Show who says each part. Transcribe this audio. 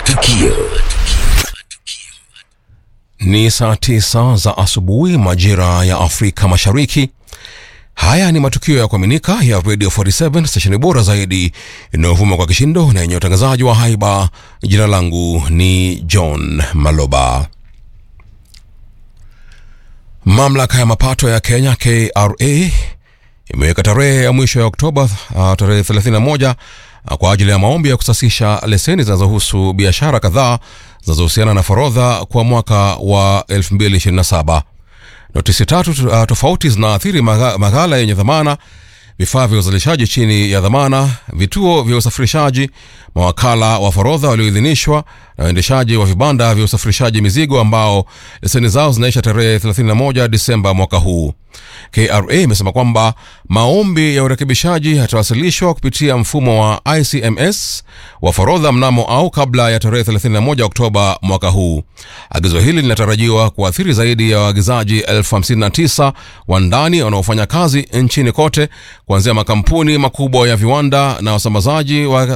Speaker 1: Matukio.
Speaker 2: Ni saa tisa za asubuhi majira ya Afrika Mashariki. Haya ni matukio ya kuaminika ya Radio 47 stesheni bora zaidi inayovuma kwa kishindo na yenye utangazaji wa haiba. Jina langu ni John Maloba. Mamlaka ya mapato ya Kenya KRA imeweka tarehe ya mwisho ya Oktoba uh, tarehe 31 uh, kwa ajili ya maombi ya kusasisha leseni zinazohusu biashara kadhaa zinazohusiana na forodha kwa mwaka wa 2027. Notisi tatu uh, tofauti zinaathiri magha- maghala yenye dhamana, vifaa vya uzalishaji chini ya dhamana, vituo vya usafirishaji, mawakala wa forodha walioidhinishwa na waendeshaji wa vibanda vya usafirishaji mizigo ambao leseni zao zinaisha tarehe 31 Disemba mwaka huu. KRA imesema kwamba maombi ya urekebishaji yatawasilishwa kupitia mfumo wa ICMS wa forodha mnamo au kabla ya tarehe 31 Oktoba mwaka huu. Agizo hili linatarajiwa kuathiri zaidi ya waagizaji elfu 59 wa ndani wanaofanya kazi nchini kote, kuanzia makampuni makubwa ya viwanda na wasambazaji wa